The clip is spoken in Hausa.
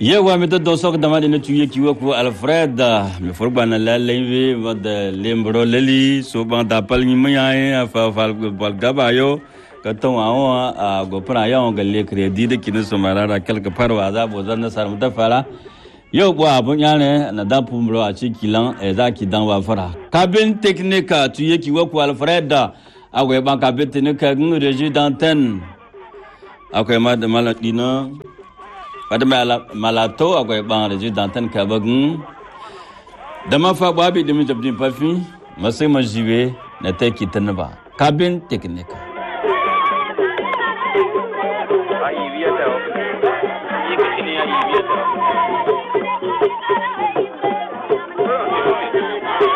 yewa mi don sok dama de tu ye kiwa ko alfred mi forba na la lewe wada lembro leli so ban da pal ni maya fa fa bal gaba yo ka ton awon a go pra ya on galle credit de kin so marara quelque part wa za bo zan na sar mu ta fara yau bo abun ya ne na da pumbro a ci kilan e za ki dan wa fara cabin technique tu ye kiwa ko alfred akwai ban cabin technique ngi reji d'antenne akwai ma da maladina wadda malato akwai ban da dantan kabagin da mafa babi da mi jabdin fafi masai majiwe na taiki ta ba kabin teknika a yi biyar da yi kashi ne ya yi biyar da